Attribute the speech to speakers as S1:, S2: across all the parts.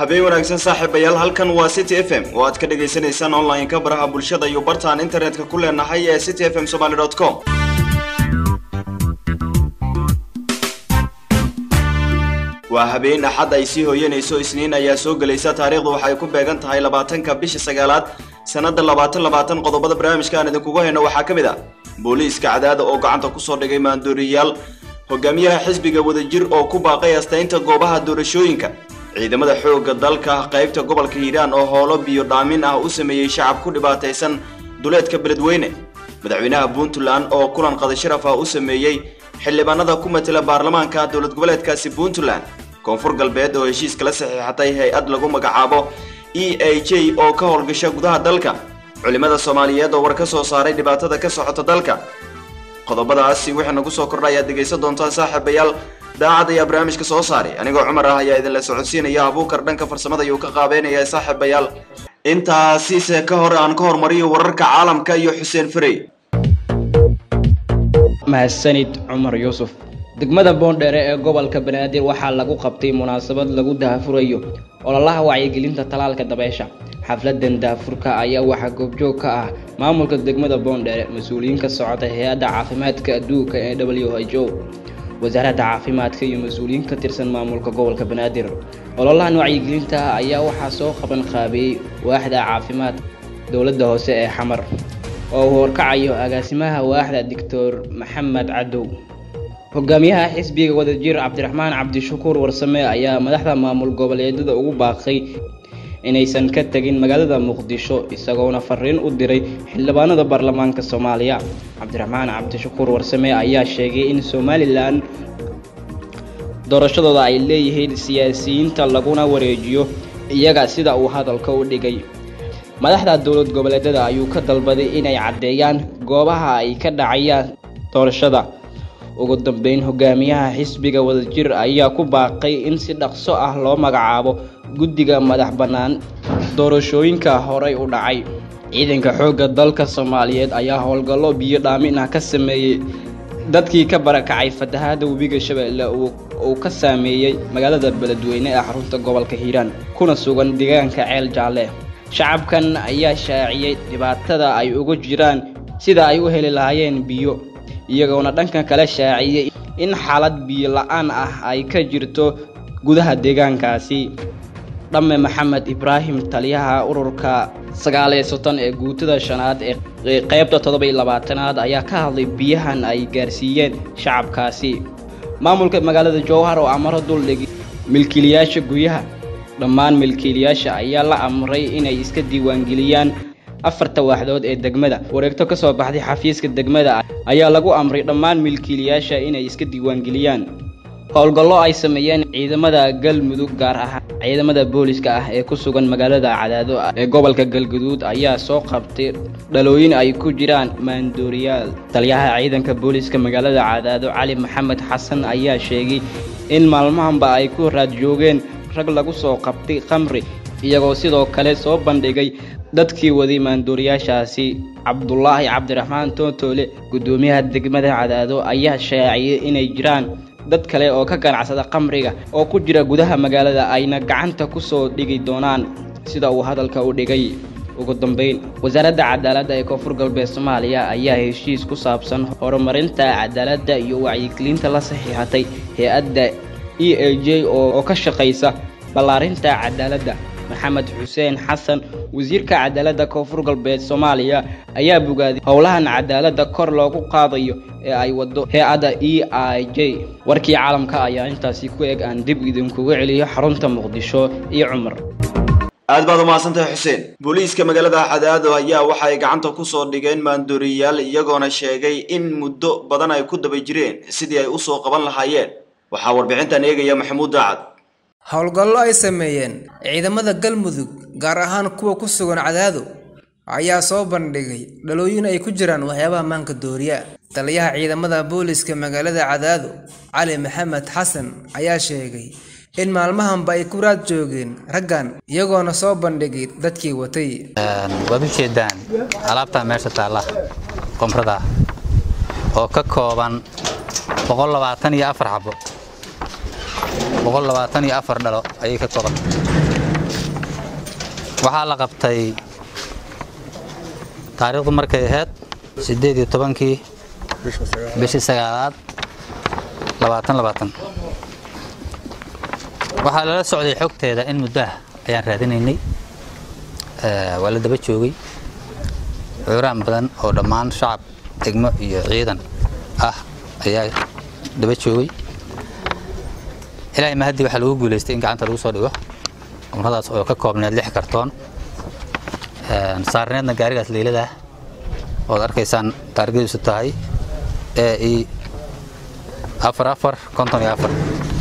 S1: habeen wanaagsan saaxiibayaal halkan waa city f m oo aad ka dhagaysanaysaan online-ka baraha bulshada iyo bartaan internetka ku leenahay ee city f m somaly com waa habeen axad ay sii hooyanayso isniin ayaa soo gelaysa taariikhdu waxay ku beegan tahay labaatanka bisha sagaalaad sanada labaatan labaatan qodobada barnaamijka aan idinkugu hayno waxaa ka mid ah booliiska cadaada oo gacanta kusoo dhigay maandooriyaal hogaamiyaha xisbiga wadajir oo ku baaqay astaynta goobaha doorashooyinka ciidamada xoogga dalka qaybta gobolka hiiraan oo hoolo biyo dhaamin ah u sameeyey shacab ku dhibaataysan duleedka beledweyne madaxweynaha puntland oo kulan qadasharaf ah u sameeyey xildhibaanada ku matela baarlamaanka dowlad goboleedkaasi puntland koonfur galbeed oo heshiis kala saxiixatay hay-ad lagu magacaabo e a j oo ka howlgasha gudaha dalka culimada soomaaliyeed oo war ka soo saaray dhibaatada ka socota dalka qodobadaasi wixii nagu soo kordha ayaad dhegaysan doontaan saaxiibayaal daacad ayaa barnaamijka soo saaray anigoo cumar ah ayaa idinla socodsiinaya abuukar dhanka farsamada ayuu ka qaabeynaya saaxiibayaal intaasiise ka hor aan ka hormariyo wararka caalamka iyo xuseen farey
S2: mahadsanid cumar yuusuf degmada boondheere ee gobolka banaadir waxaa lagu qabtay munaasabad lagu daahfurayo ololaha wacyigelinta talaalka dabeesha xafladan daafurka ayaa waxaa goobjoog ka ah maamulka degmada boondheere mas-uuliyiin ka socota hay-adda caafimaadka adduunka ee w h o wasaaradda caafimaadka iyo mas-uuliyiin ka tirsan maamulka gobolka banaadir ololahan wacyigelinta ayaa waxaa soo qaban qaabeeyey waaxda caafimaad dowladda hoose ee xamar oo uu horkacayo agaasimaha waaxda doctor maxamed cadow hogaamiyaha xisbiga wadajir cabdiraxmaan cabdishakuur warsame ayaa madaxda maamul goboleedyada ugu baaqay inaysan ka tegin magaalada muqdisho isagoona fariin u diray xildhibaanada baarlamaanka soomaaliya cabdiraxmaan cabdishakuur warsame ayaa sheegay in somalilan doorashadooda ay leeyihiin siyaasiyiinta laguna wareejiyo iyaga sida uu hadalka u dhigay madaxda dowlad goboleedyada ayuu ka dalbaday inay caddeeyaan goobaha ay ka dhacayaan doorashada ugu dambeyn hogaamiyaha xisbiga wadajir ayaa ku baaqay in si dhaqso ah loo magacaabo guddiga madax bannaan doorashooyinka horey u dhacay ciidanka xoogga dalka soomaaliyeed ayaa howlgallo biyo dhaamin ah ka sameeyey dadkii ka barakacay fatahaada webiga shabeelle uu ka saameeyey magaalada beledweyne ee xarunta gobolka hiiraan kuna sugan deegaanka ceel jaalle shacabkan ayaa shaaciyey dhibaatada ay ugu jiraan sida ay u heli lahaayeen biyo iyagoona dhankan kale shaaciyey in xaalad biyo la-aan ah ay ka jirto gudaha deegaankaasi dhamme maxamed ibraahim taliyaha ururka sagaaliyo soddon ee guutada shanaad ee qaybta toddoba-iyo labaatanaad ayaa ka hadlay biyahan ay gaarsiiyeen shacabkaasi maamulka magaalada jowhar oo amaro duldhigi milkiilayaasha guryaha dhammaan milkiilayaasha ayaa la amray inay iska diiwaangeliyaan afarta waaxdood ee degmada wareegto ka soo baxday xafiiska degmada ayaa lagu amray dhammaan milkiilayaasha inay iska diiwaangeliyaan howlgallo ay sameeyeen ciidamada galmudug gaar ahaan ciidamada booliska ah ee ku sugan magaalada cadaado ee gobolka galguduud ayaa soo qabtay dhalooyin ay ku jiraan maandooriyaal taliyaha ciidanka booliska magaalada cadaado cali maxamed xasan ayaa sheegay in maalmahanba ay ku raad joogeen rag lagu soo qabtay khamri iyagoo sidoo kale soo bandhigay dadkii waday maandooriyaashaasi cabdulaahi cabdiraxmaan tootoole guddoomiyaha degmada cadaado ayaa shaaciyey inay jiraan dad kale oo ka ganacsada khamriga oo ku jira gudaha magaalada ayna gacanta ku soo dhigi doonaan sida uu hadalka u dhigay ugu dambeyn wasaaradda cadaaladda ee koonfur galbeed soomaaliya ayaa heshiis ku saabsan horumarinta cadaaladda iyo wacyigelinta la saxiixatay hay-adda e a j oo ka shaqaysa ballaarinta cadaaladda maxamed xuseen xasan wasiirka cadaaladda koonfur galbeed soomaaliya ayaa bogaaday howlahan cadaaladda kor loogu qaadayo ee ay wado hay-adda e i j warkii caalamka ayaa intaasi ku eg aan dib idinkuga celiyo xarunta muqdisho iyo cumar
S1: aad baad umahadsantahay xuseen booliiska magaalada cadaado ayaa waxa ay gacanta kusoo dhigeen maandooriyaal iyagoona sheegay in muddo badan ay ku daba jireen sidii ay usoo qaban lahaayeen waxaa warbixintan eegaya maxamuud daacad
S3: howlgallo ay sameeyeen ciidamada galmudug gaar ahaan kuwa ku sugan cadaado ayaa soo bandhigay dhalooyin ay ku jiraan waxyaabaha maanka dooriya taliyaha ciidamada booliska magaalada cadaado cali maxamed xasan ayaa sheegay in maalmahanba ay ku raad joogeen raggan iyagoona soo bandhigay dadkii watay
S4: waad u jeedaan alaabtaa meesha taalla qomrada oo ka kooban iyo afar xabo dhalo ayay ka kooban waxaa la qabtay taariikhdu markay ahayd siddeed iyo tobankii bishii sagaalaad labaatan labaatan waxaa lala socday xogteeda in muddo ah ayaan raadinaynay waa la daba joogay cuuraan badan oo dhammaan shacab degmo iyo ciidan ah ayaa daba joogay ilaahay mahadii waxaa lagu guulaystay in gacanta lagu soo dhigo umradaas oo ka koobneed lix kartoon saarneedna gaarigaas leylada ood arkaysaan taargadiisu tahay ee i afar afar konton iyo afar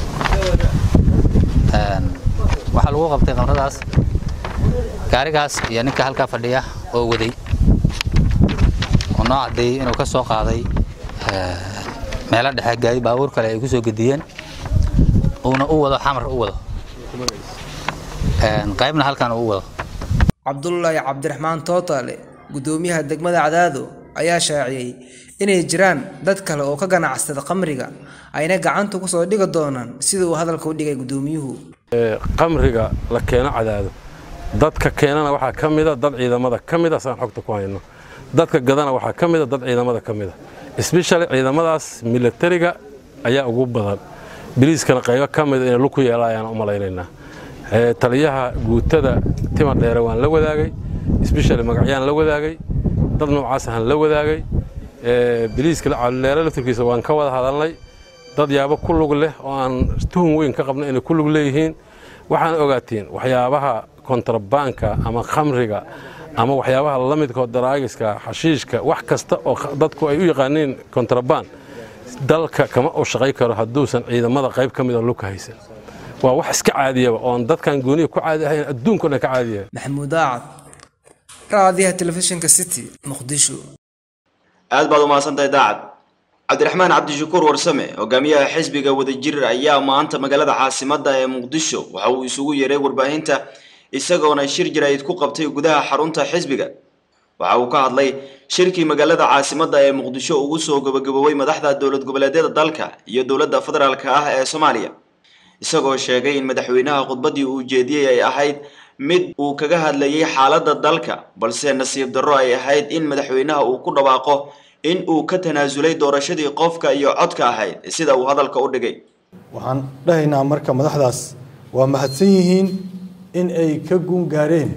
S4: waxaa lagu qabtay qamradaas gaarigaas iyo ninka halkaa fadhiya oo waday oo noo caddeeyey inuu ka soo qaaday meelo dhexe gaari baabuur kale ay ku soo gediyeen uuna u wado xamar u wado qaybna halkan uu wado
S3: cabdulaahi cabdiraxmaan tootaale guddoomiyaha degmada cadaado ayaa shaaciyey inay jiraan dad kale oo ka ganacsada khamriga ayna gacanta ku soo dhigi doonaan sida uu hadalka u dhigay guddoomiyuhu
S5: qamriga la keeno cadaado dadka keenana waxaa ka mida dad ciidamada ka mida saan xogta ku hayno dadka gadana waxaa ka mida dad ciidamada ka mida sbeshali ciidamadaas milatariga ayaa ugu badan biliiskana qaybo ka mida inay lug ku yeela ayaan u malaynaynaa taliyaha guutada tima dheere waan la wadaagay sbeshali magacyaan la wadaagay dad noocaas ahaan la wadaagay biliiska calileere laftirkiisa waan ka wada hadalnay dad yaabo ku lug leh oo aan tuhun weyn ka qabno inay ku lug leeyihiin waxaan ogaatiin waxyaabaha kontrabaanka ama khamriga ama waxyaabaha la midkoo daraagiska xashiishka wax kasta oo dadku ay u yaqaaniin kontrabaan dalka kama u shaqay karo hadduusan ciidamada qayb ka mida lugka haysan waa wax iska caadiyaba oon dadkan gooniya ku caadi ahayn adduunko dhan ka caadiya
S3: maxamuud aacad raadiyaha telefishinka city muqdisho
S1: aad baad umahadsantahay daacad cabdiraxmaan cabdishakuur warsame hogaamiyaha xisbiga wadajir ayaa maanta magaalada caasimadda ee muqdisho waxa uu isugu yeeray warbaahinta isagoona shir jaraa'id ku qabtay gudaha xarunta xisbiga waxa uu ka hadlay shirkii magaalada caasimadda ee muqdisho ugu soo gabagaboobay madaxda dowlad goboleedyada dalka iyo dowladda federaalka ah ee soomaaliya isagoo sheegay in madaxweynaha khudbaddii uu jeediyey ay ahayd mid uu kaga hadlayay xaaladda dalka balse nasiib darro ay ahayd in madaxweynaha uu ku dhawaaqo in uu ka tanaasulay doorashadii qofka iyo codka ahayd sida uu hadalka u dhigay
S6: waxaan dhahaynaa marka madaxdaas waa mahadsan yihiin in ay ka guun gaareen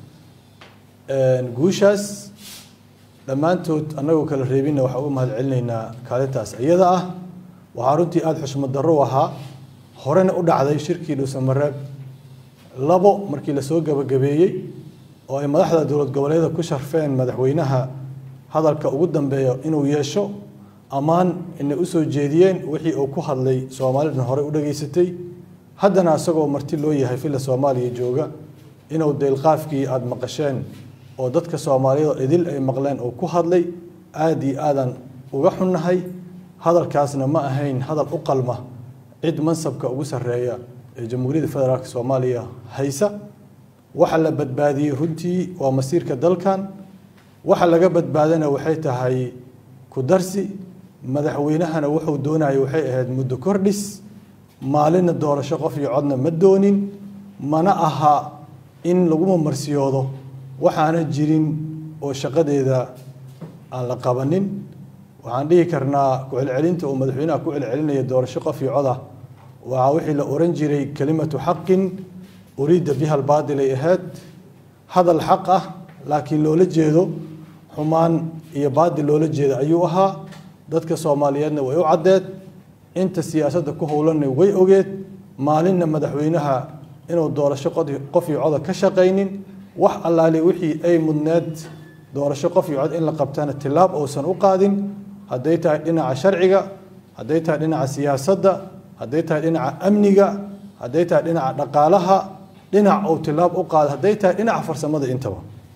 S6: guushaas dhammaantood annagoo kala reebinna waxaan u mahad celinaynaa kaalintaas iyada ah waxaa runtii aada xushmad darro u ahaa horena u dhacday shirkii dhuusamareeb labo markii lasoo gabagabeeyey oo ay madaxda dowlad goboleeda ku sharfeen madaxweynaha hadalka ugu dambeeya inuu yeesho ammaan inay u soo jeediyeen wixii uu ku hadlay soomaalidana horey u dhageysatay haddana isagoo marti loo yahay filla soomaaliya jooga inuu deylqaafkii aada maqasheen oo dadka soomaaliyada idil ay maqleen oo ku hadlay aada iyo aadan uga xunnahay hadalkaasna ma ahayn hadal u qalma cid mansabka ugu sarreeya ee jamhuuriyadda federaalk soomaaliya haysa waxa la badbaadiyey runtii waa masiirka dalkan waxa laga badbaadana waxay tahay ku darsi madaxweynahana wuxuu doonayay waxay ahayd muddo kordhis maalinna doorasho qof iyo codna ma doonin mana aha in laguma marsiyoodo waxaana jirin oo shaqadeeda aan la qabanin waxaan dhihi karnaa ku-celcelinta uu madaxweynaha ku celcelinaya doorasho qof iyo codah waa wixii la oran jiray kelimatu xaqin uriida biha albaatil ay ahayd hadal xaq ah laakiin loola jeedo xumaan iyo baadil loola jeeda ayuu ahaa dadka soomaaliyeedna way u caddeed inta siyaasadda ku howlanna way ogeed maalinna madaxweynaha inuu doorasho qof iyo coda ka shaqaynin wax allaale wixii ay mudneed doorasho qof iyo cod in la qabtana tilaab uusan u qaadin hadday tahay dhinaca sharciga hadday tahay dhinaca siyaasadda hadday tahay dhinaca amniga hadday tahay dhinaca dhaqaalaha dhinac uu tilaab u qaada hadday tahay dhinaca farsamada intaba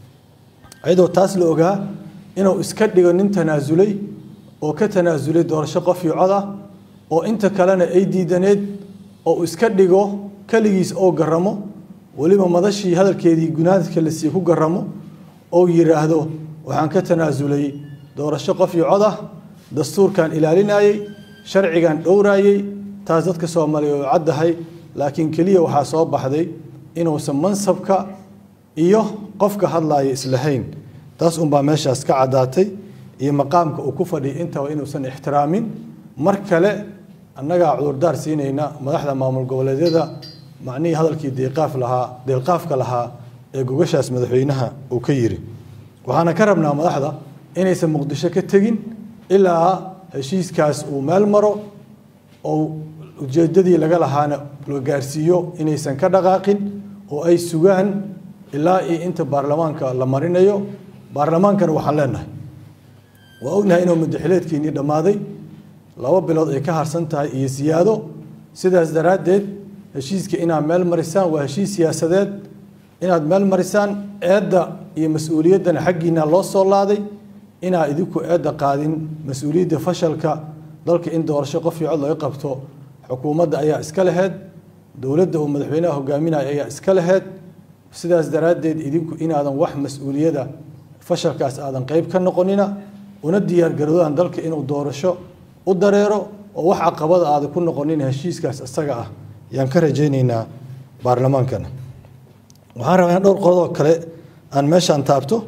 S6: iyadoo taas la ogaa inuu iska dhigo nin tanaasulay oo ka tanaasulay doorasho qof iyo cod ah oo inta kalena ay diidaneed oo iska dhigo keligiis oo garamo weliba madashii hadalkeedii gunaadka la sii ku garamo oo yidhaahdo waxaan ka tanaasulay doorasho qof iyo cod ah dastuurkan ilaalinayey sharcigan dhowraayey taas dadka soomaaliya oo caddahay laakiin keliya waxaa soo baxday inuusan mansabka iyo qofka hadlaaya islahayn taas unbaa meeshaas ka caddaatay iyo maqaamka uu ku fadhiyay intaba inuusan ixtiraamin mar kale annagaa cudurdaar siinayna madaxda maamul goboleedyada macnihii hadalkii deeqaaf lahaa deelqaafka lahaa ee gogashaas madaxweynaha uu ka yiri waxaana ka rabnaa madaxda inaysan muqdisho ka tegin ilaa heshiiskaas uu meel maro oo ujeedadii laga lahaana la gaarsiiyo inaysan ka dhaqaaqin oo ay sugaan ilaa iyo inta baarlamaanka la marinayo baarlamaankana waxaan leenahay waa ognahay inuu madaxileedkiinii dhammaaday laba bilood ay ka harsan tahay iyo siyaado sidaas daraaddeed heshiiska inaad meel marisaan waa heshiis siyaasadeed inaad meel marisaan eedda iyo mas-uuliyaddana xaggiina loo soo laaday inaa idinku eedda qaadin mas-uuliyadda fashalka dalka in doorasho qof iyo cod laga qabto xukuumadda ayaa iska laheyd dowladda uu madaxweynaha hogaaminaya ayaa iska laheyd sidaas daraaddeed idinku inaadan wax mas-uuliyada fashalkaas aadan qeyb ka noqonina una diyaargaroodaan dalka inuu doorasho u dareero oo wax caqabada aada ku noqonin heshiiskaas isaga ah yaan ka rajaynaynaa baarlamaankana waxaan rabaa in dhowr qodoo kale aan meeshaan taabto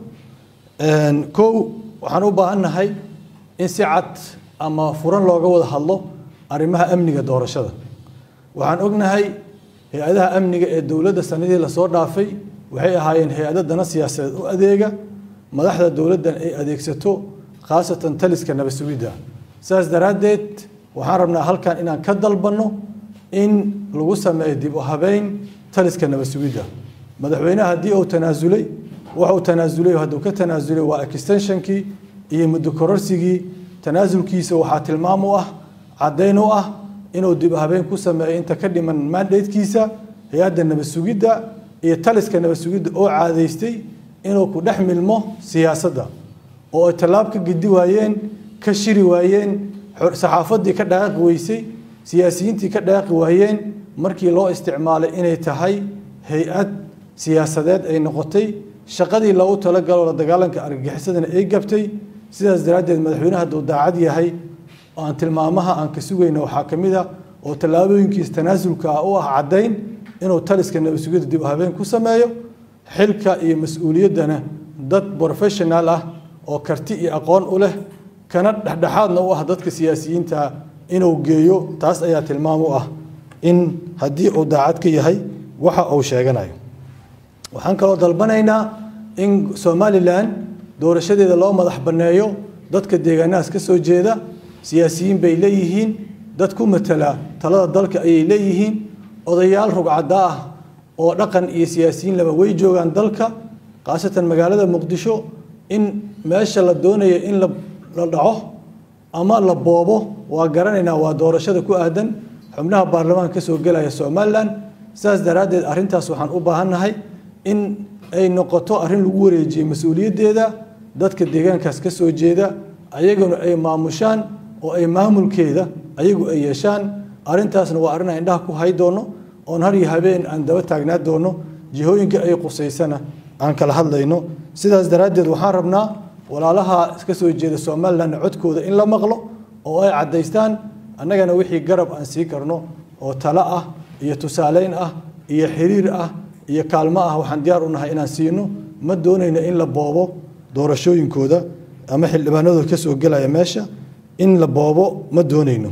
S6: kow waxaan u baahannahay in si cad ama furan looga wada hadlo arrimaha amniga doorashada waxaan ognahay hay-adaha amniga ee dowladda sanadii lasoo dhaafay waxay ahaayeen hay-ado dana siyaasadeed u adeega madaxda dowladdan ay adeegsato khaasatan taliska nabad sugidda saas daraaddeed waxaan rabnaa halkan inaan ka dalbanno in lagu sameeyo dib u habeyn taliska nabad sugidda madaxweynaha haddii uu tanaasulay waxuu tanaasulay hadduu ka tanaasulay waa extensionkii iyo muddo kororsigii tanaasulkiisa waxaa tilmaam u ah caddayn u ah inuu dib u habeyn ku sameeyo inta ka dhiman mandatekiisa hay-adda nabad sugidda iyo taliska nabad sugidda oo caadaystay inuu ku dhex milmo siyaasadda oo ay tallaab ka gedi waayeen ka shiri waayeen saxaafaddii ka dhaqaaqi weysay siyaasiyiintii ka dhaqaaqi waayeen markii loo isticmaalay inay tahay hay-ad siyaasadeed ay noqotay shaqadii loogu talagalo la dagaalanka argagixisadana ay gabtay sidaas daraaddeed madaxweynaha hadduu daacad yahay oo aan tilmaamaha aan ka sugayna waxaa ka mid a oo tallaabooyinkiis tanaasulka ah u ah caddayn inuu taliska nabad sugidda dib u habeen ku sameeyo xilka iyo mas-uuliyaddana dad professional ah oo karti iyo aqoon u leh kana dhexdhexaadna u ah dadka siyaasiyiinta inuu geeyo taas ayaa tilmaam u ah in haddii uu daacad ka yahay waxa uu sheeganayo waxaan kaloo dalbanaynaa in somalilan doorashadeeda loo madax banneeyo dadka deegaanahaas ka soo jeeda siyaasiyiin bay leeyihiin dad ku matala talada dalka ayay leeyihiin odayaal rugcadda ah oo dhaqan iyo siyaasiyiin laba way joogaan dalka khaasatan magaalada muqdisho in meesha la doonayo in la dhaco ama la boobo waa garanaynaa waa doorashada ku aadan xubnaha baarlamaanka ka soo gelaya somalilan sidaas daraaddeed arrintaas waxaan u baahannahay in ay noqoto arrin lagu wareejiyey mas-uuliyaddeeda dadka deegaankaas ka soo jeeda ayaguna ay maamushaan oo ay maamulkeeda ayagu ay yeeshaan arrintaasna waa arrin aan indhaha ku hay doono oon har iyo habeen aan daba taagnaa doono jihooyinka ay qusaysana aan kala hadlayno sidaas daraaddeed waxaan rabnaa walaalaha ka soo jeeda somalilan codkooda in la maqlo oo ay caddaystaan annagana wixii garab aan sii karno oo talo ah iyo tusaaleyn ah iyo xiriir ah iyo kaalmo ah waxaan diyaar u nahay inaan siino ma doonayno in la boobo doorashooyinkooda ama xildhibaanadooda ka soo gelaya meesha in la boobo ma doonayno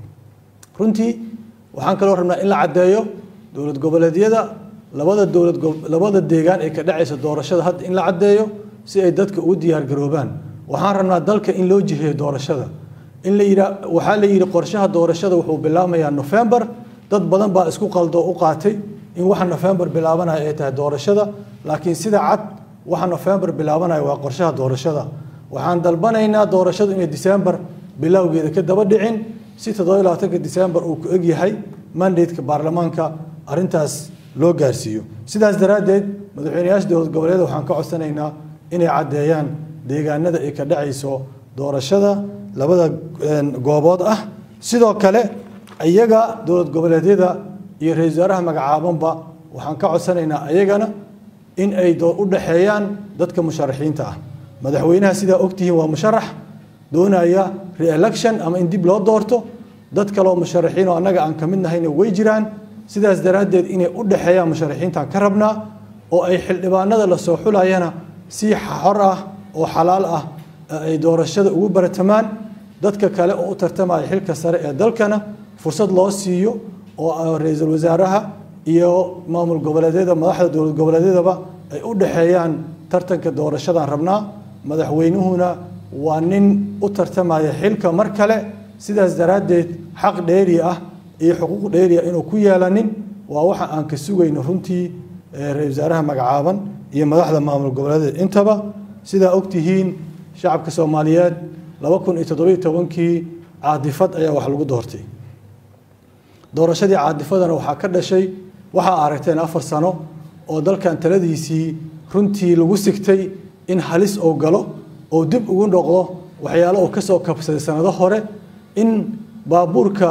S6: runtii waxaan kaloo rabnaa in la caddeeyo dowlad goboleedyada labada dowlad labada deegaan ee ka dhacaysa doorashada hadda in la caddeeyo si ay dadka ugu diyaargaroobaan waxaan rabnaa dalka in loo jiheeyo doorashada in la yidhaa waxaa la yidhi qorshaha doorashada wuxuu bilaabmayaa nofembar dad badan baa isku qaldo u qaatay in waxa nofembar bilaabanaya ay tahay doorashada laakiin sida cad waxa nofembar bilaabanaya waa qorshaha doorashada waxaan dalbanaynaa doorashadu inay disembar bilowgeeda ka daba dhicin si toddoba labaatanka disembar uu ku egyahay mandateka baarlamaanka arrintaas loo gaarsiiyo sidaas daraaddeed madaxweyneyaasha dowlad goboleeda waxaan ka codsanaynaa inay caddeeyaan deegaanada ay ka dhacayso doorashada labada goobood ah sidoo kale iyaga dowlad goboleedyada iyo ra-isul wasaaraha magacaabanba waxaan ka codsanaynaa ayagana in ay u dhexeeyaan dadka musharaxiinta ah madaxweynaha sidaa ogtihiin waa musharax doonaya re-election ama in dib loo doorto dad kaleoo musharaxiin oo annaga aan ka mid nahayna way jiraan sidaas daraaddeed inay u dhexeeyaan musharaxiintaan ka rabnaa oo ay xildhibaanada la soo xulayana si xor ah oo xalaal ah ay doorashada ugu baratamaan dadka kale oo u tartamaya xilka sare ee dalkana fursad loo siiyo oo ra-iisul wasaaraha iyo maamul goboleedyada madaxda dowlad goboleedyadaba ay u dhexeeyaan tartanka doorashadan rabnaa madaxweynuhuna waa nin u tartamaya xilka mar kale sidaas daraaddeed xaq dheeri ah iyo xuquuq dheeri ah inuu ku yeelanin waa waxa aan ka sugayno runtii ra-isul wasaaraha magacaaban iyo madaxda maamul goboleedyada intaba sidaa ogtihiin shacabka soomaaliyeed laba kun iyo toddobiyo tobankii caadifad ayaa wax lagu doortay doorashadii caadifadana waxaa ka dhashay waxaa aragteen afar sano oo dalkan taladiisii runtii lagu sigtay in halis oo galo oo dib ugu noqdo waxyaalo uu kasoo kabsaday sanado hore in baabuurka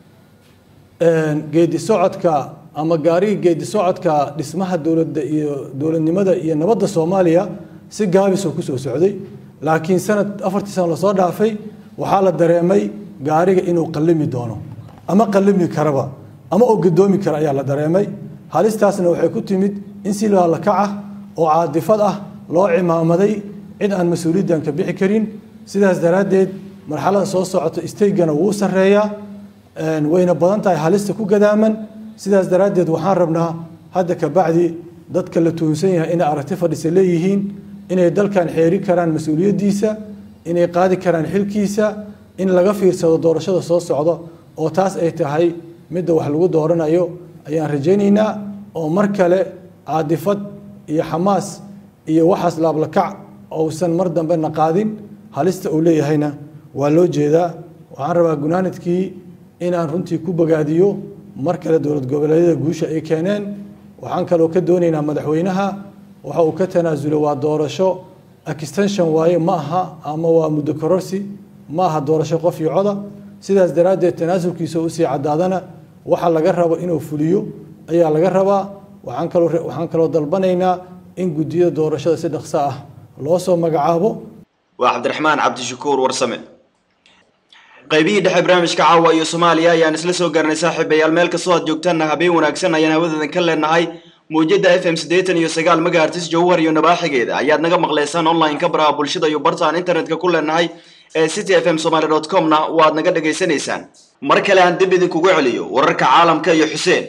S6: geedi socodka ama gaariga geedi socodka dhismaha dowladda iyo dowladnimada iyo nabadda soomaaliya si gaabisoo kusoo socday laakiin sanad afartii sano lasoo dhaafay waxaa la dareemay gaariga inuu qallimi doono ama qallimi karaba ama oo gadoomi kara ayaa la dareemay halistaasna waxay ku timid in si laalakac ah oo caadifad ah loo cimaamaday cid aan mas-uuliyaddan ka bixi karin sidaas daraaddeed marxalada soo socota isteygana wuu sarreeyaa wayna badan tahay halista ku gadaaman sidaas daraaddeed waxaan rabnaa hadda ka bacdi dadka la tuunsan yahay inay aragti fadhisa leeyihiin inay dalkan xeeri karaan mas-uuliyaddiisa inay qaadi karaan xilkiisa in laga fiirsado doorashada soo socda oo taas ay tahay midda wax lagu dooranayo ayaan rajaynaynaa oo mar kale caadifad iyo xamaas iyo waxaas laablakac ousan mar dambe na qaadin halista uu leeyahayna waa loo jeedaa waxaan rabaa gunaanadkii inaan runtii ku bogaadiyo mar kale dowlad goboleedyada guusha ay keeneen waxaan kaloo ka doonaynaa madaxweynaha waxa uu ka tanaasulay waa doorasho extension waaye ma aha ama waa muddo kororsi ma aha doorasho qof iyo coda sidaas daraaddeed tanaasulkiisa usii caddaadana waxa laga rabo inuu fuliyo ayaa laga rabaa waxaan kaloo waxaan kaloo dalbanaynaa in guddiyada doorashada si dhaqso ah loo soo magacaabo
S1: waa cabdiraxmaan cabdishakuur warsame qaybihii dhexe barnaamijka caawa iyo soomaaliya ayaan isla soo gaarnay saaxiibayaal meel kastoo aad joogtaanna habeen wanaagsan ayaan hawadoodan ka leenahay muujada f m siddeetan iyo sagaal megahertis jowhar iyo nabaaxigeeda ayaad naga maqlaysaan online-ka baraha bulshada iyo bartaan internetka ku leenahay ee city f m somaly dot comna waad naga dhagaysanaysaan mar kale aan dib idinkugu celiyo wararka caalamka iyo xuseen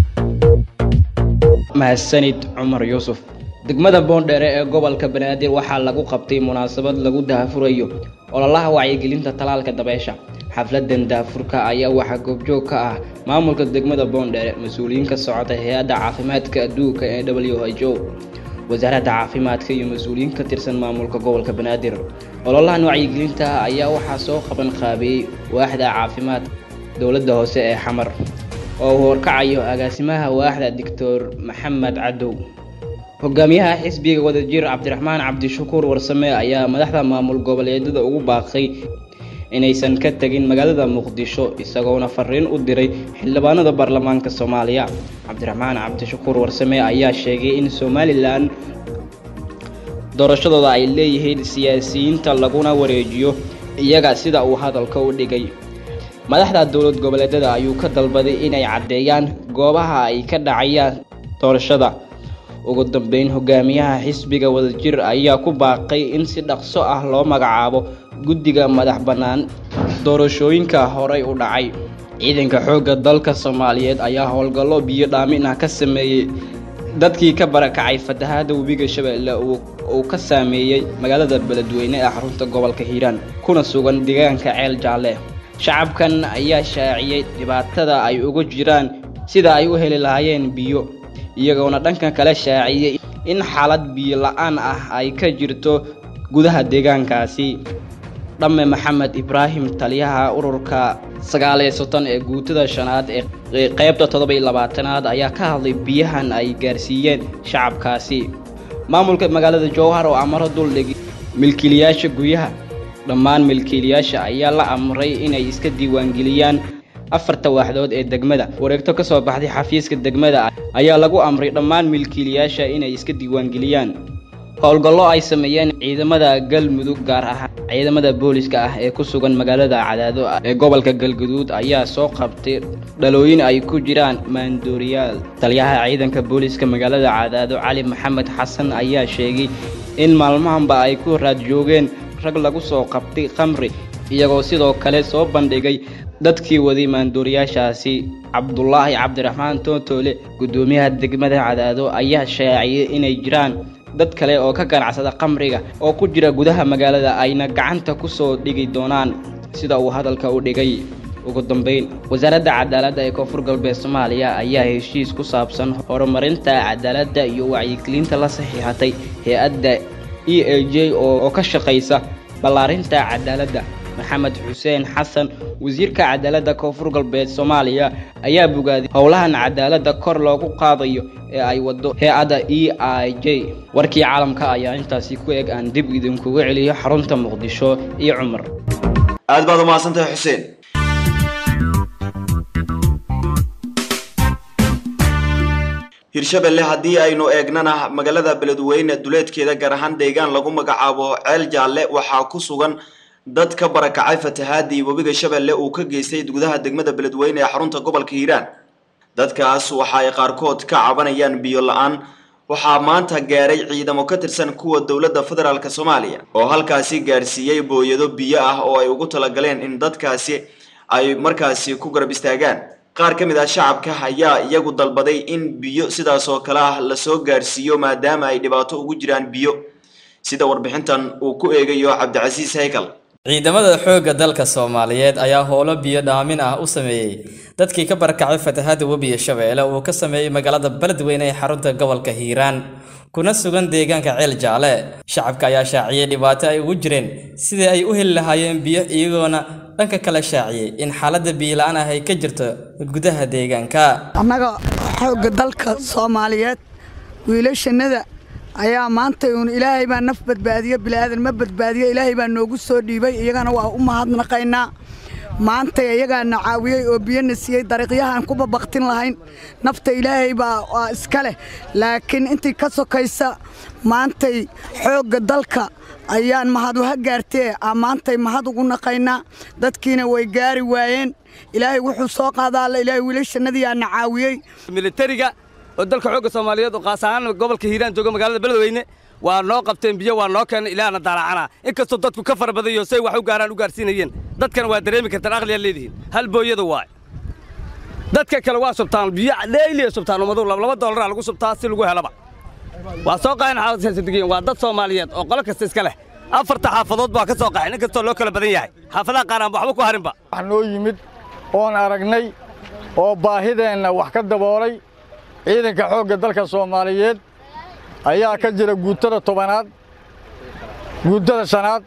S2: mahadsanid cumar yuusuf degmada boondheere ee gobolka banaadir waxaa lagu qabtay munaasabad lagu daafurayo ololaha wacyigelinta talaalka dabeesha xafladan daafurka ayaa waxaa goobjoog ka ah maamulka degmada boondheere mas-uuliyiin ka socota hay-adda caafimaadka adduunka ee w h o wasaaradda caafimaadka iyo mas-uuliyiin ka tirsan maamulka gobolka banaadir ololahan wacyigelinta ayaa waxaa soo qaban qaabiyey waaxda caafimaad dowladda hoose ee xamar oo uu horkacayo agaasimaha waaxda doctor maxamed cadow hogaamiyaha xisbiga wadajir cabdiraxmaan cabdishakuur warsame ayaa madaxda maamul goboleedyada ugu baaqay inaysan ka tegin magaalada muqdisho isagoona fariin u diray xildhibaanada baarlamaanka soomaaliya cabdiraxmaan cabdishakuur warsame ayaa sheegay in somalilan doorashadooda ay leeyihiin siyaasiyiinta laguna wareejiyo iyaga sida uu hadalka u dhigay madaxda dowlad goboleedyada ayuu ka dalbaday inay caddeeyaan goobaha ay ka dhacayaan doorashada ugu dambeyn hogaamiyaha xisbiga wadajir ayaa ku baaqay in si dhaqso ah loo magacaabo guddiga madax bannaan doorashooyinka horey u dhacay ciidanka xoogga dalka soomaaliyeed ayaa howlgallo biyo dhaamin ah ka sameeyey dadkii ka barakacay fatahaada webiga shabeelle uu ka saameeyey magaalada beledweyne ee xarunta gobolka hiiraan kuna sugan deegaanka ceel jaalle shacabkan ayaa shaaciyey dhibaatada ay ugu jiraan sida ay u heli lahaayeen biyo iyagoona dhanka kale shaaciyey in xaalad biyo la-aan ah ay ka jirto gudaha deegaankaasi dhamme maxamed ibraahim taliyaha ururka sagaaliyo soton ee guutada shanaad ee qaybta toddoba iyo labaatanaad ayaa ka hadlay biyahan ay gaarsiiyeen shacabkaasi maamulka magaalada jowhar oo amaro duldhigi milkiilayaasha guryaha dhammaan milkiilayaasha ayaa la amray inay iska diiwaangeliyaan afarta waaxdood ee degmada wareegto ka soo baxday xafiiska degmada ayaa lagu amray dhammaan milkiilayaasha inay iska diiwaangeliyaan howlgallo ay sameeyeen ciidamada galmudug gaar ahaan ciidamada booliska ah ee ku sugan magaalada cadaado ee gobolka galguduud ayaa soo qabtay dhalooyin ay ku jiraan maandooriyaal taliyaha ciidanka booliska magaalada cadaado cali maxamed xasan ayaa sheegay in maalmahanba ay ku raad joogeen rag lagu soo qabtay khamri iyagoo sidoo kale soo bandhigay dadkii waday maandooriyaashaasi cabdulaahi cabdiraxmaan tootoole guddoomiyaha degmada cadaado ayaa shaaciyey inay jiraan dad kale oo ka ganacsada khamriga oo ku jira gudaha magaalada ayna gacanta ku soo dhigi doonaan sida uu hadalka u dhigay ugu dambeyn wasaaradda cadaaladda ee koonfur galbeed soomaaliya ayaa heshiis ku saabsan horumarinta cadaaladda iyo wacyigelinta la saxiixatay hay-adda e a j oo ka shaqaysa ballaarinta cadaaladda maxamed xuseen xasan wasiirka cadaaladda koonfur galbeed soomaaliya ayaa bogaaday howlahan cadaaladda kor loogu qaadayo ee ay wado hay-adda e i j warkii caalamka ayaa intaasi ku eg aan dib idinkuga celiyo xarunta muqdisho iyo cumar
S1: aad baad umahadsantahay xuseen hirshabelle haddii aynu eegnana magaalada beledweyne duleedkeeda gaar ahaan deegaan lagu magacaabo ceel jaalle waxaa ku sugan dad ka barakacay fatahaadii webiga shabeelle uu ka geystay gudaha degmada beledweyne ee xarunta gobolka hiiraan dadkaas waxa ay qaarkood ka cabanayaan biyo la-aan waxaa maanta gaaray ciidamo ka tirsan kuwa dowladda federaalk soomaaliya oo halkaasi gaarsiiyey booyado biyo ah oo ay ugu talagaleen in dadkaasi ay markaasi ku garab istaagaan qaar ka mid ah shacabka ayaa iyagu dalbaday in biyo sidaas oo kale ah lasoo gaarsiiyo maadaama ay dhibaato ugu jiraan biyo sida warbixintan uu ku eegayo cabdicasiis haykal
S7: ciidamada xoogga dalka soomaaliyeed ayaa howlo biyo dhaamin ah u sameeyey dadkii ka barakacay fatahaada webiga shabeelle uu ka sameeyey magaalada beledweyne ee xarunta gobolka hiiraan kuna sugan deegaanka ceel jaale shacabka ayaa shaaciyey dhibaato ay ugu jireen sidii ay u heli lahaayeen biyo iyagoona dhanka kale shaaciyey in xaaladda biyola-aan ah ay ka jirto gudaha deegaanka
S8: annaga xoogga dalka soomaaliyeed wiilashannada ayaa maanta uun ilaahay baa naf badbaadiyo bilaadan ma badbaadiyo ilaahay baa noogu soo dhiibay iyagana waa u mahadnaqaynaa maanta iyagaana caawiyey oo biyona siiyey dariiqyahaan ku babaktin lahayn nafta ilaahay baa waa iska leh laakiin intii ka sokaysa maantay xoogga dalka ayaan mahad uha gaartee maantay mahad ugu naqaynaa dadkiina way gaari waayeen ilaahay wuxuu soo qaadaa alla ilaahay wiilashannadiyaana caawiyey
S9: militariga oo dalka xoogga soomaaliyeed oo qaas ahaan gobolka hiiraan jooga magaalada beledweyne waa noo qabteen biyo waa noo keenay ilaahna daalacanaa inkastoo dadku ka fara badayo say wax u gaaraan u gaarsiinayeen dadkana waa dareemi kartaan aqliyaa leedihiin hal booyada waay dadka kale waa subtaan biyo dheyliya subtaan ummadu laba doolara lagu subtaa si lagu helaba waa soo qaxeen xaafadsaasadigiin waa dad soomaaliyeed oo qolo kasta iska leh afarta xaafadood baa ka soo qaxeen inkastoo loo kala badan yahay xaafadaha qaar aan waxba ku harinba
S10: wax noo yimid oon aragnay oo baahideenna wax ka daboolay ciidanka xoogga dalka soomaaliyeed ayaa ka jira guutada tobanaad guutada shanaad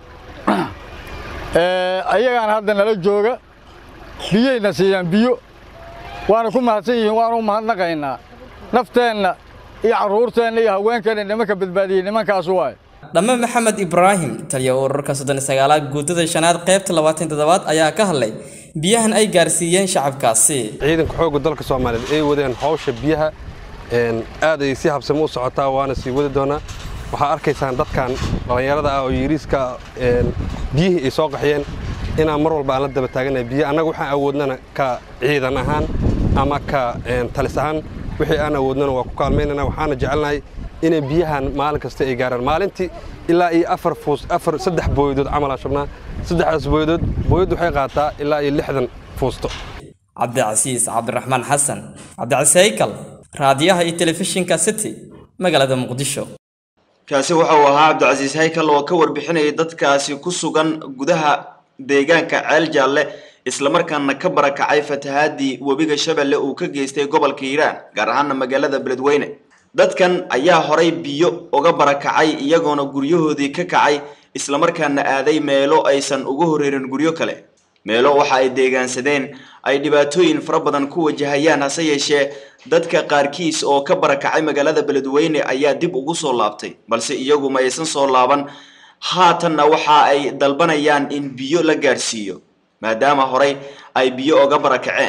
S10: ayagaan hadda nala jooga biyayna siiyaan biyo waana ku mahadsan yihiin waanu u mahadnaqaynaa nafteenna iyo carruurteenna iyo haweenkeenna nimanka badbaadiyey nimankaas waaye
S7: dhamme maxamed ibraahim taliya ururka soddon iyo sagaalaad guutada shanaad qaybta labaatan toddobaad ayaa ka hadlay biyahan ay gaarsiiyeen shacabkaasi
S5: ciidanka xoogga dalka soomaaliyeed ay wadeen hawsha biyaha aad ay si habsamo u socotaa waana sii wadi doonaa waxaa arkaysaan dadkan dhallinyarada ah oo yiriiska biyihii ay soo qaxiyeen inaan mar walba aan la daba taaganahay biyo annaga waxaan awoodnana ka ciidan ahaan ama ka talis ahaan wixii aan awoodnana waa ku kaalmaynana waxaana jecelnahay inay biyahan maalin kasta ay gaaraan maalintii ilaa iyo afar fuus afar saddex booyadood camalaa shubnaa saddexdaas booyadood booyad waxay qaataa ilaa iyo lixdan fuusto
S7: cabdicasiis cabdiraxmaan xasan cabdicasiis haykal raadiyaha iyo telefishinka city magaalada muqdisho
S1: kaasi waxa uu ahaa cabdicasiis haykal oo ka warbixinayay dadkaasi ku sugan gudaha deegaanka ceel jaalle islamarkaana ka barakacay fatahaadii webiga shabeelle uu ka geystay gobolka hiiraan gaar ahaana magaalada beledweyne dadkan ayaa horay biyo uga barakacay iyagoona guryahoodii ka kacay islamarkaana aaday meelo aysan uga horeerin guryo kale meelo waxa ay deegaansadeen ay dhibaatooyin fara badan ku wajahayaan hase yeeshee dadka qaarkiis oo ka barakacay magaalada beledweyne ayaa dib ugu soo laabtay balse iyagu ma aysan soo laaban haatanna waxa ay dalbanayaan in biyo la gaadhsiiyo maadaama horay ay biyo oga barakaceen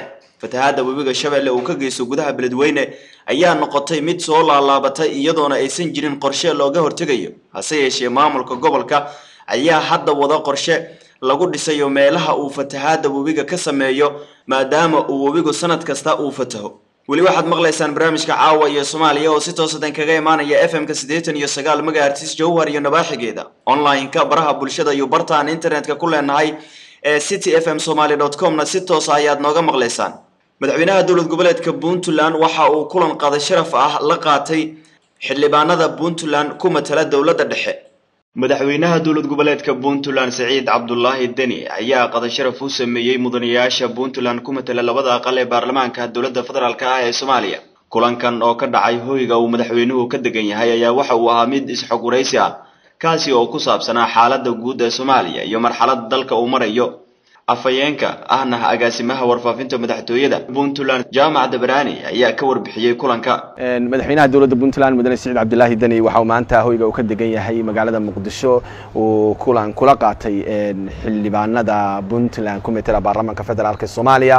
S1: fatahaadda webiga shabeelle uu ka geysto gudaha beledweyne ayaa noqotay mid soo laalaabatay iyadoona aysan jirin qorshe looga hortegayo hase yeeshee maamulka gobolka ayaa hadda wada qorshe lagu dhisayo meelaha uu fatahaadda webiga ka sameeyo maadaama uu webigu sanad kasta uu fataho weli waxaad maqlaysaan barnaamijka caawa iyo soomaaliya oo si toosadan kaga imaanaya f m ka siddeetan iyo sagaal megahertis jowhar iyo nabaaxigeeda online-ka baraha bulshada iyo bartaan internetka ku leenahay ee city f m somaly dot comna si toosa ayaad nooga maqlaysaan madaxweynaha dowlad goboleedka puntland waxa uu kulan qada sharaf ah la qaatay xildhibaanada puntland ku matala dowladda dhexe madaxweynaha dowlad goboleedka puntland saciid cabdulaahi deni ayaa qada sharaf u sameeyey mudanayaasha puntland ku matala labada aqal ee baarlamaanka dowladda federaalk ah ee soomaaliya kulankan oo ka dhacay hoyga uu madaxweynuhu ka degan yahay ayaa waxa uu ahaa mid isxog waraysi ah kaasi oo ku saabsanaa xaaladda guud ee soomaaliya iyo marxaladda dalka uu marayo afhayeenka ahna agaasimaha warfaafinta madaxtooyada puntland jaamac dabraani ayaa ka warbixiyey kulanka
S11: madaxweynaha dowladda puntland mudane siciid cabdilaahi deni waxa uu maanta hoyga uu ka degan yahay magaalada muqdisho uu kulan kula qaatay xildhibaanada puntland ku metela baarlamaanka federaalk soomaaliya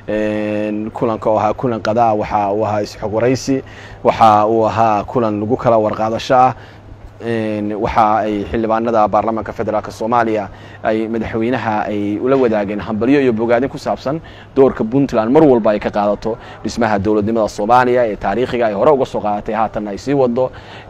S11: kulanka oo ahaa kulan qadaa waxa uu ahaa isxog waraysi waxa uu ahaa kulan lagu kala warqaadasho ah waxa ay xildhibaanada baarlamaanka federaalk soomaaliya ay madaxweynaha ay ula wadaageen hambalyo iyo bogaadin ku saabsan doorka puntland mar walba ay ka qaadato dhismaha dowladnimada soomaaliya ee taariikhiga ay hore uga soo qaadatay haatan ay sii wado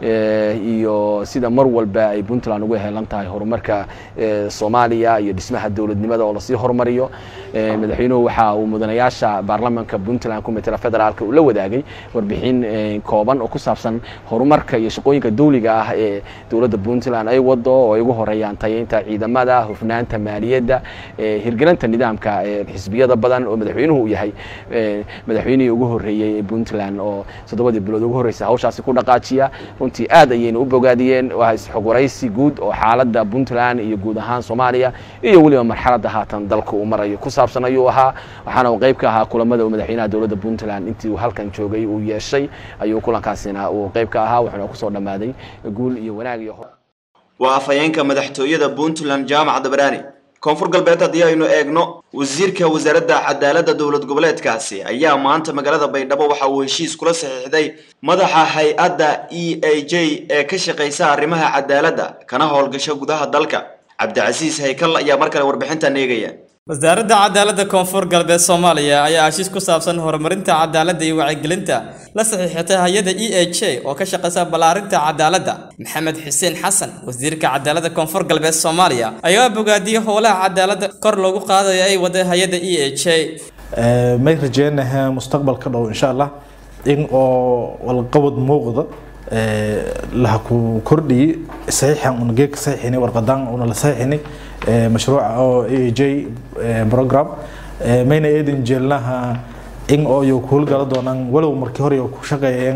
S11: iyo sida mar walba ay puntland uga helan tahay horumarka soomaaliya iyo dhismaha dowladnimada oo lasii horumariyo madaxweynuhu waxa uu mudanayaasha baarlamaanka puntland ku metela federaalk uu la wadaagay warbixin kooban oo ku saabsan horumarka iyo shaqooyinka dawliga ah ee dowladda puntland ay wado oo ay ugu horeeyaan tayeynta ciidamada hufnaanta maaliyadda hirgelinta nidaamka xisbiyada badan oo madaxweynuhu uu yahay madaxweynihii ugu horeeyey ee puntland oo toddobadii bilood ugu horreysay hawshaasi ku dhaqaajiya runtii aad ayayna u bogaadiyeen waa isxog waraysi guud oo xaaladda puntland iyo guud ahaan soomaaliya iyo weliba marxaladda haatan dalka uu marayo ku saabsan ayuu ahaa waxaana uu qayb ka ahaa kulamada uu madaxweynaha dowladda puntland intii uu halkan joogay uu yeeshay ayuu kulankaasina uu qayb ka ahaa wuxuuna kusoo dhammaaday guul iyo wanaag iyo
S1: waa afhayeenka madaxtooyada puntland jaamac dabraani koonfur galbeed haddii aynu eegno wasiirka wasaaradda cadaaladda dowlad goboleedkaasi ayaa maanta magaalada baydhabo waxa uu heshiis kula saxiixday madaxa hay-adda e a j ee ka shaqaysa arrimaha cadaaladda kana howlgasho gudaha dalka cabdicasiis haykal ayaa mar kale warbixintan eegaya
S7: wasaaradda cadaaladda koonfur galbeed soomaaliya ayaa heshiis ku saabsan horumarinta cadaaladda iyo wacyigelinta la saxiixatay hay-adda e a j oo ka shaqaysa ballaarinta cadaaladda maxamed xuseen xasan wasiirka cadaaladda koonfur galbeed soomaaliya ayaa bogaadiyey howlaha cadaaladda kor loogu qaadayo ay waday hay-adda e a j
S12: may rajeynaha mustaqbalka dhow insha allah in oo walqabad muuqda laha ku kordhiyey saxiixan una geedka saxiixinay warqadan una la saxiixinay mashruuca oo a j program mayna eedan jeelnaha in oo iyo ku howlgala doonaan walow markii hore ku shaqeeyeen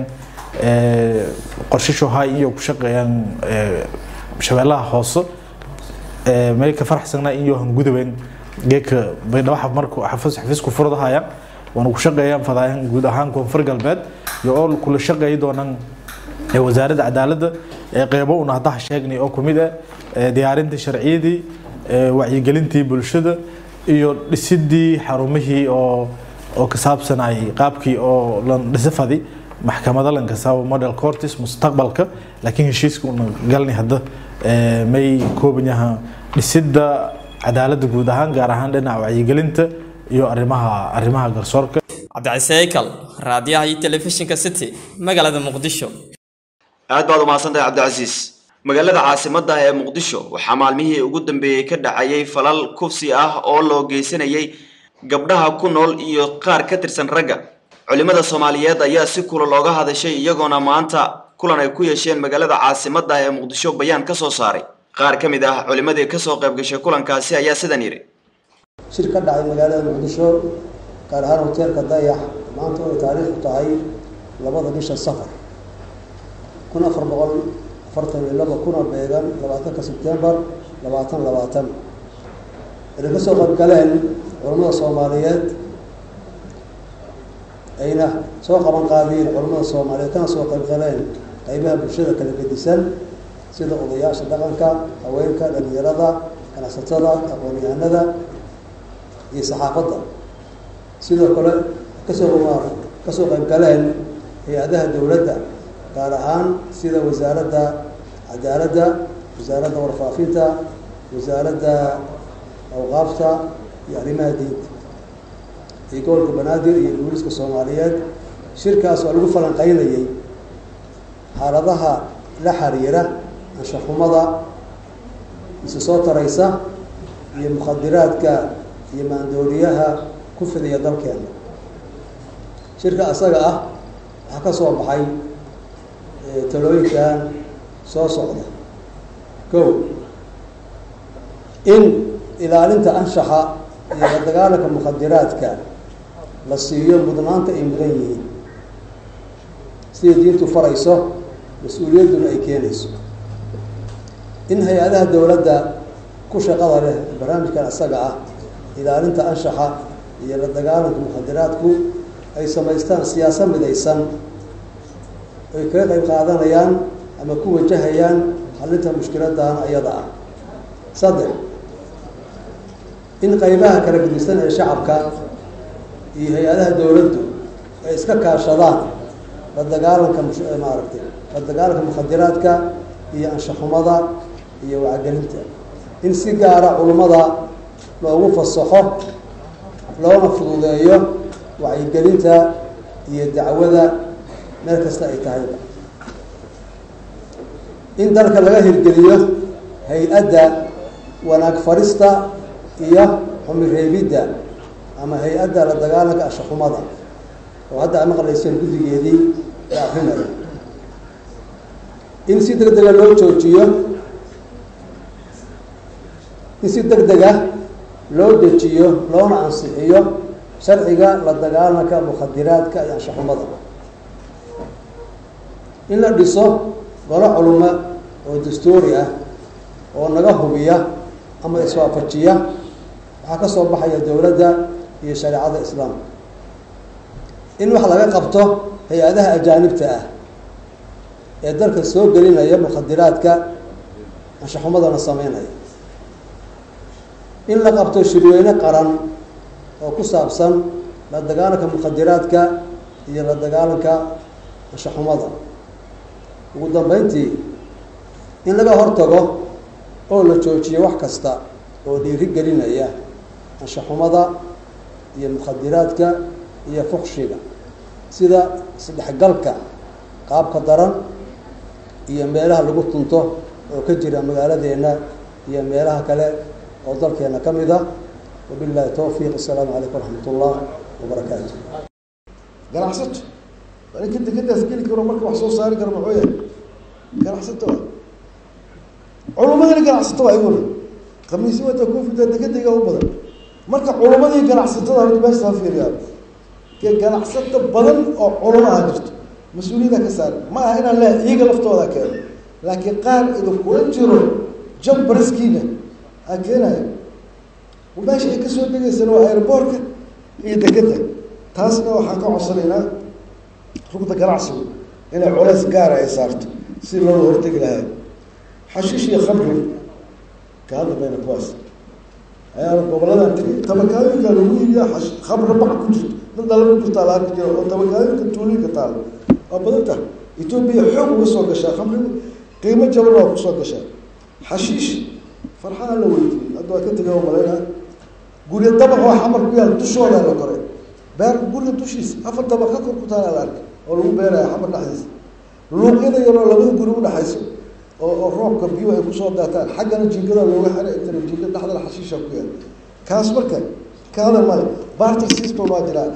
S12: qorshisho hay iyo ku shaqeeyaan shabeellaha hoose may ka faraxsanaa in yohan gudubeen geedka baydhabo marku xafiisku furdahaya waana ku shaqeeyaan fadaayan guud ahaan koonfur galbeed iyo oo kula shaqeeyi doonaan wasaaradda cadaaladda qeybo una haddaha sheegnay oo kumid ah diyaarintii sharciyadii wacyigelintii bulshada iyo dhisidii xarumihii oo oo ka saabsanayay qaabkii oo lan dhisafadi maxkamada lan kasaabo model cortis mustaqbalka laakiin heshiiska una galnay hadda may koobanyaha dhisidda cadaaladda guud ahaan gaar ahaan dhinaca wacyigelinta iyo arrimaha arrimaha garsoorka
S7: cabdiciseykal raadiyaha iyo telefishinka city magaalada muqdisho
S1: aad baad umahadsantahay cabdicasiis magaalada caasimadda ee muqdisho waxaa maalmihii ugu dambeeyey ka dhacayay falal kufsi ah oo loo geysanayay gabdhaha ku nool iyo qaar ka tirsan ragga culimada soomaaliyeed ayaa si kula looga hadashay iyagoona maanta kulan ay ku yeesheen magaalada caasimadda ee muqdisho bayaan ka soo saaray qaar ka mid ah culimadii kasoo qayb gashay kulankaasi ayaa sidan yidhi
S13: shir ka dhacay magaalada muqdisho gaar ahaan hoteelka dayax maanta oo ay taariikhdu tahay labada bisha safar kun afar boqol afartan iyo laba kuna beegan labaatanka sebtembar labaatan labaatan inay ka soo qaybgaleen culammada soomaaliyeed ayna soo qaban qaadiyeen culammada soomaaliyeed kana soo qaybgaleen qaybaha bulshada kala gedisan sida odayaasha dhaqanka haweenka dhalinyarada ganacsatada aqoon-yahanada iyo saxaafadda sidoo kale kasoo kasoo qayb galeen hay-adaha dowladda gaar ahaan sida wasaaradda cadaaladda wasaaradda warfaafinta wasaaradda awqaafta iyo arrimaha diinta iyo gobolka banaadir iyo booliiska soomaaliyeed shirkaas oo lagu falanqeynayay xaaladaha la xiriira anshaxumada isu soo taraysa iyo mukhadiraadka iyo maandooriyaha ku fidiya dalkeena shirka asaga ah waxaa ka soo baxay talooyinkan soo socda kow in ilaalinta anshaxa iyo la dagaalanka mukhadiraadka la siiyo mudnaanta ay mudan yihiin sidai diintu farayso mas-uuliyadduna ay keenayso in hay-adaha dowladda ku shaqada leh barnaamijkan asaga ah ilaalinta anshaxa iyo la dagaalanka mukhadiraadku ay samaystaan siyaasa midaysan ay kaga qayb qaadanayaan ama ku wajahayaan xalinta mushkiladan ayada ah saddex in qaybaha kala gedisan ee shacabka iyo hay-adaha dowladdu ay iska kaashadaan la dagaalanka maaragtay la dagaalanka mukhadiraadka iyo anshaxumada iyo wacgelinta in si gaara culummada loogu fasaxo loona fududeeyo wacyigelinta iyo dacwada meel kasta ay tahayba in dalka laga hirgeliyo hay-adda wanaag farista iyo xumireebidda ama hay-adda la dagaalanka anshaxumada oo hadda a maqlayseen guddigeedii la akrinayo in si deg dega loo joojiyo in si deg dega loo dejiyo loona ansixiyo sharciga la dagaalanka mukhadiraadka iyo anshaxumada in la dhiso golo culuma oo dastuuri ah oo naga hubiya ama iswaafajiya waxaa ka soo baxaya dowladda iyo shareecada islaamka in wax laga qabto hay-adaha ajaanibta ah ee dalka soo gelinaya mukhadiraadka anshaxumadana sameynaya in la qabto shirweyne qaran oo ku saabsan la dagaalanka mukhadiraadka iyo la dagaalanka anshaxumada ugu dambeyntii in laga hortago oo la joojiyo wax kasta oo dhiiri gelinaya anshaxumada iyo mukhadiraadka iyo fuqshiga sida isdhexgalka qaabka daran iyo meelaha lagu tunto oo ka jira magaaladeenna iyo meelaha kale oo dalkeena ka mid ah wabillahi towfiiq assalaamu calaykum waraxmat ullah wabarakaatu
S14: ganacsato ninka dekadaas geli karo marka wax soo saari karo maxuu yahay ganacsato wa culumadina ganacsato waa iguna khamiisi wata koofida dekadayga u badan marka culumadii ganacsatada horta meeshaa fiiriyaa ke ganacsato badan oo culamo aha jirto mas-uuliyada ka saaran ma aha inaan le iyaga laftooda keeno laakiin qaar idinkula jiro jambariskiina aa keenaya meesha ay kasoo degaysana waa airboortka iyo dekeda taasna waxaan ka codsanaynaa rugda ganacsigu inay culays gaara ay saarto si looga hortegi lahaa xashiish iyo khamri ka hadla bayna kuwaas ayaana goboladan tiri tabakaayinka lagu iibiya xash khamri bac ku jirto dad dala ku jirtaa la arki jiro oo tabakaayinka tuulinka taalo waa badan tahay etoobiya xoog uga soo gashaa khamrigu qiimo jaban waa kusoo gashaa xashiish farxaa la weydiiyey hadda waa ka tegay oo malaynaa guryo dabaq oo xamar ku yaal dushooda la koray beer guriga dushiisa afar dabaq ka kor ku taala la arkay oo lagu beeraya xamar dhexdiisa luuqyada yaroo labada guri udhexayso oo oo roobka biyo ay kusoo daataan xaggana jiingada looga xiray intana jiinga dhexdana xashiisha ku yaal kaas marka kaada male barter system waa jiraa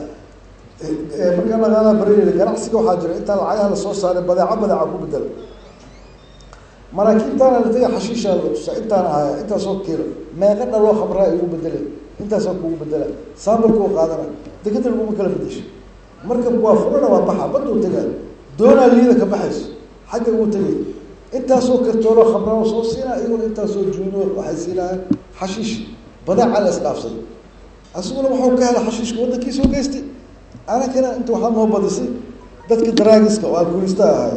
S14: markaa laqaadaa barinayna ganacsiga waxaa jira intaa lacagaha lasoo saaray badeeco badeeca ku bedela maraakiibtaana la taga xashiishaa la tusaa intaana ahaya intaasoo kiilo meeqa dhaloo khamraa igu bedelay intaasoo kugu bedela saabalkuu qaadana dekeda laguma kala bedesho marka waa furana waa baxa baduu tagaa doonaa liida ka baxayso xagga ugu tegay intaasoo kartooloo khamraa soo siinaa iyaguna intaasoo juuno waxay siinayaan xashiish badeeca la isdhaafsay asiguna waxuu ka helay xashiishka waddankiisoo geystay anakana inta waxaa noo badisay dadka daraagiska oo alkuulista ahaay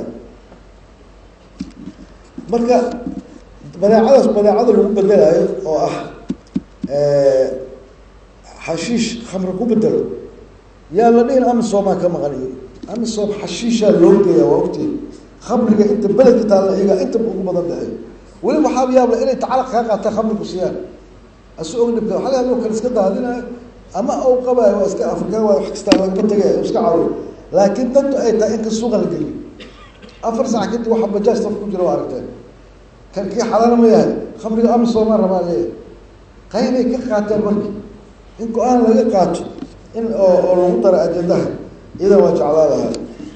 S14: marka badeecadaas badeecada lagu bedelaayo oo ah xashiish khamri ku bedelo yaa la dhihin amisomaa ka maqaniyo amisom xashiishaa loo geeyaa waa ogtiin khamriga inta beledka taalla iyagaa inta ugu badan dhexeeyo weli waxaaba yaabla inay tacalaq kaa qaataan khamrigu siiyaan asu og dhibka waxa laga kale iska daadinayo ama uu qabaayo waa iska afrikaan waa wax kastaa lagama tegay iska caawiyo laakiin dantu ay tahay inka suuqa la geliyo afar sac kadib waxa bajaaj saf ku jira waa aragteen kan kii xalaala ma yahay khamriga amisomaa rabaa leeyahay qaybay ka qaateen marka in go-aan laga qaato in oo oo lagu daro ajendaha iyadan waa jeclaa lahaa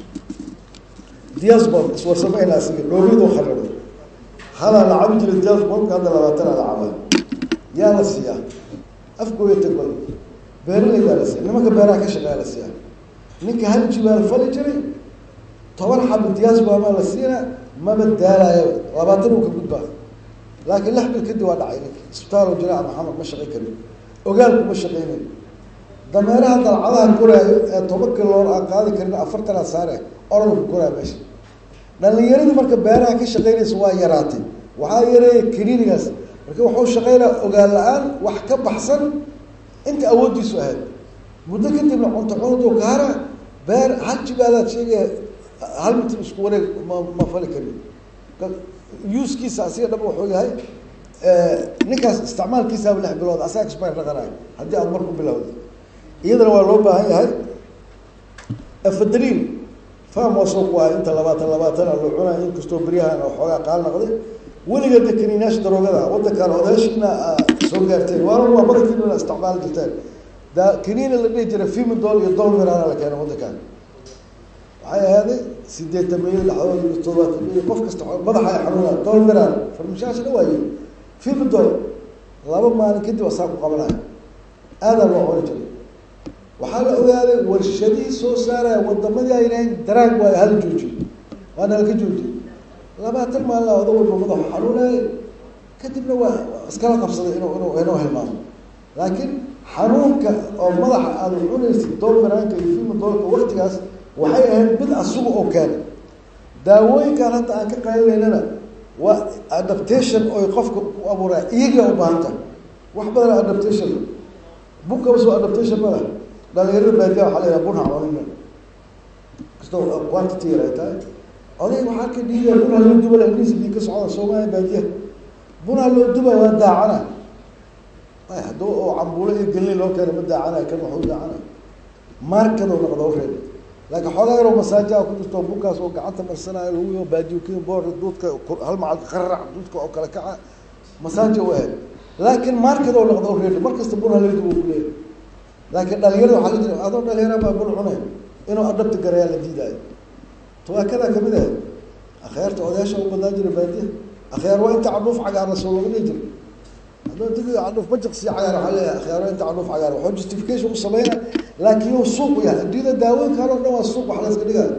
S14: diasbom iswarsamayna asiga dhoomiyaduu kharabay halaa la cabi jiray diasbomka hadda labaatanaa la cabaa yaa la siiyaa afkooya tagoy beeralaydaa la siiya nimanka beeraha ka shaqeeya la siiyaa ninka hal jibaal fali jiray toban xabo diasbomaa la siina maba daalayo labaatan uu ka gudbaa laakiin lix bil kadib waa dhacay ninka isbitaal jiraac maxamed ma shaqay karin ogaalku ma shaqaynayo dameeraha dalcadaha koraayo ee toban kiloor aan qaadi karin afartanaa saare orodku koraa meesha dhalinyaradii marka beeraha ka shaqaynaysa waa yaraatay waxaa yareeya kaniinigaas marka wuxuu shaqaynaa ogaal la-aan wax ka baxsan inta awooddiisu ahayd muddo kadibna cunto cunaduu kaara beer hal jibaalaad sheegaya hal mitir isku wareeg ma ma fali karin yuuskiisa asiga dhab wuxuu yahay ninkaas isticmaalkiisaaba lix bilood asaga expire dhaqanayo haddii aad mar ku bilowda iyadana waa loo baahan yahay afadriin fam waa soo ku ahay inta labaatan labaatan loo cunayo inkastoo beryahan oo xoogaa qaal noqday weliga de kaniinaasha daroogada wadankaan odaashiina soo gaarteen waana waa badankiina isticmaali jirteen da kaniina la dhihi jiray fimidol iyo dolmiraana la keena wadankaan waxay ahaaday sideetan milyan dhexdood iyo toddobaatan milyan qof kasta madaxa ay xanuunaa dolmiran farmashaasha dha waaye fimidol laba maalin kadib asaa ku qabanaya aadaa loo cuni jiray waxaa la ogaaday warshadihii soo saaraya wadamadii ay yidhaaheen daraag waayo hal jooji waana halka jooji labaatan maalin oda walba madaxu xanuunaya kadibna waa iskala qabsaday inuu inuu inuu hilmaamo laakiin xanuunka oo madaxa aada cunaysid dolmiraanka iyo fimidolka waktigaas waxay ahayd mid asuga oo keenay daawooyinkan hadda aan ka qaadanaynana waa adaptation oy qofka u abuuraa iyaga u baahanta wax badan adaptation bunkaba soo adaptation mala dhalinyarada baadiya waxaa la yidhaha bun haconina kastoo quantity yar ay tahay oday waxaa ka dhiidaya bunha loo duba ingiriis bii ka socda soomaaliya baadiya bunha loo duba waa daacana ay hadduu oo cambuulo iyo gelni loo keena ma daacanayo kan waxuu daacanayo markadoo noqda u reebay laakiin xoogaa yaroo masaajaa ku jirto bunkaas oo gacanta marsanayo lagu baadiyo kin boor duudka hal macal qararac duudka oo kale kaca masaaja u ahayd laakiin markadoo noqda u reebay markasta bunha loo duba ku leeyahay laakiin dhalinyarada waxaa la jira adoo dhalinyara baa bun cunay inuu adhabta garayaa la diidaayo tuwaakadaa kamid ahayd akhyaarta odayaasha u badnaan jira baadiya akhyaar waa inta cadhuuf cagaarna soo laga dhihi jiray hadduu digi cadhuuf bajaqsi cagaar waxaa leeyahay akhyaar waa inta cadhuuf cagaar waxuu justification u sameyna laakiin yuu suuq u yahay adduunyada daawooyinkaan oo dhan waa suuq wax la iska dhigaayo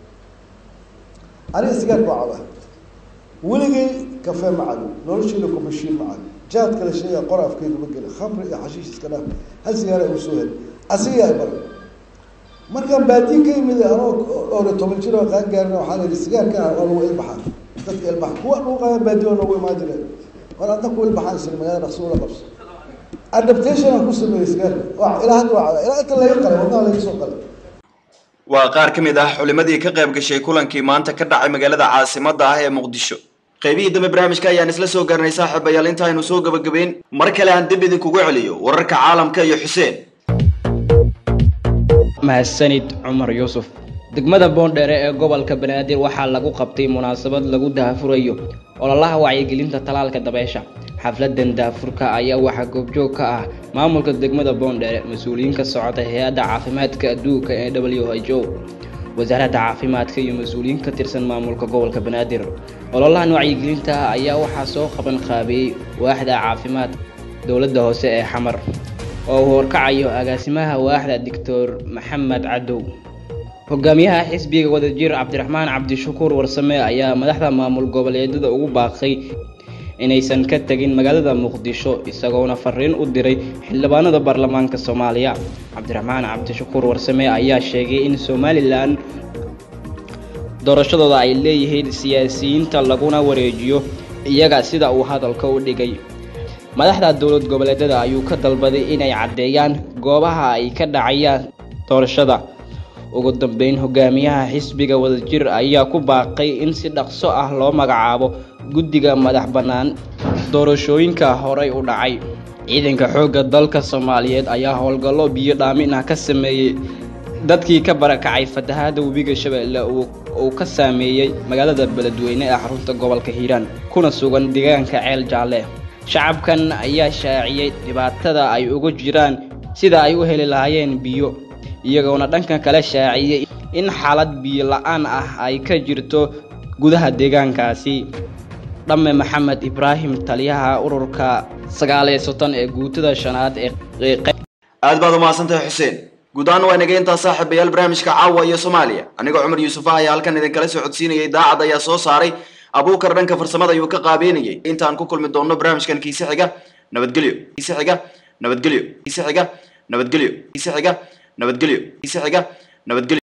S14: aniga sigaarka waa cabaa weligay kafee ma cabi nolosheeda kumashiin ma cabi jaadka la sheegaya qor afkeyga ma geli khamri iyo xashiish iska dhaaf hal sigaara ugu soo heli asiga yaa baray markaan baadiye ka yimid anoo dhowr iyo toban jir oo qaan gaarina waxaa la yidhi sigaarka ah waa lagu ilbaxaa dadka ilbaxa kuwa dhuuqaya baadiye oo noogu imaan jireen war adna ku ilbaxaan sir magaalada dhaqso ula qabso adaptation aan ku sameeyey sigaarka waa ilaa hadda waa ilaa inta laga qalay wadnaha laga soo qalay
S1: waa qaar ka mid ah xulimadii ka qayb gashay kulankii maanta ka dhacay magaalada caasimadda ah ee muqdisho qaybihii dambe barnaamijka ayaan isla soo gaarnay saaxiibayaal intaaynu soo gabagabeyn mar kale aan dib idinkugu celiyo wararka caalamka iyo xuseen
S2: mahadsanid cumar yuusuf degmada boondheere ee gobolka banaadir waxaa lagu qabtay munaasabad lagu daahfurayo ololaha wacyigelinta talaalka dabeesha xafladan daafurka ayaa waxaa goobjoog ka ah maamulka degmada boondheere mas-uuliyiin ka socota hay-adda caafimaadka adduunka ee w h o wasaaradda caafimaadka iyo mas-uuliyiin ka tirsan maamulka gobolka banaadir ololahan wacyigelinta ayaa waxaa soo qaban qaabiyey waaxda caafimaad dowladda hoose ee xamar oo uu horkacayo agaasimaha waaxda doctor maxamed cadow hogaamiyaha xisbiga wadajir cabdiraxmaan cabdishakuur warsame ayaa madaxda maamul goboleedyada ugu baaqay inaysan ka tegin magaalada muqdisho isagoona fariin u diray xildhibaanada baarlamaanka soomaaliya cabdiraxmaan cabdishakuur warsame ayaa sheegay in somalilan doorashadooda ay leeyihiin siyaasiyiinta laguna wareejiyo iyaga sida uu hadalka u dhigay madaxda dowlad goboleedyada ayuu ka dalbaday inay caddeeyaan goobaha ay ka dhacayaan doorashada ugu dambeyn hogaamiyaha xisbiga wadajir ayaa ku baaqay in si dhaqso ah loo magacaabo guddiga madax bannaan doorashooyinka horey u dhacay ciidanka xoogga dalka soomaaliyeed ayaa howlgallo biyo dhaamin ah ka sameeyey dadkii ka barakacay fatahaada webiga shabeelle uu ka saameeyey magaalada beledweyne ee xarunta gobolka hiiraan kuna sugan deegaanka ceel jaalle shacabkan ayaa shaaciyey dhibaatada ay ugu jiraan sida ay u heli lahaayeen biyo iyagoona dhanka kale shaaciyey in xaalad biyo la-aan ah ay ka jirto gudaha deegaankaasi dhamme maxamed ibraahim taliyaha ururka sagaaliyo soddon ee guutada shanaad ee
S1: aad baad umahadsantahay xuseen guud ahaan waa inaga intaa saaxiibayaal barnaamijka caawa iyo soomaaliya anigoo cumar yuusuf ah ayaa halkan idinkala soo codsiinayay daacad ayaa soo saaray abuukar dhanka farsamada ayuu ka qaabeynayay intaan ku kulmi doonno barnaamijkan kiise xiga nabadgelyo kiise xiga nabadgelyo kiise xiga nabadgelyo kiise xiga nabadgelyo kiise xiga nabadgelyo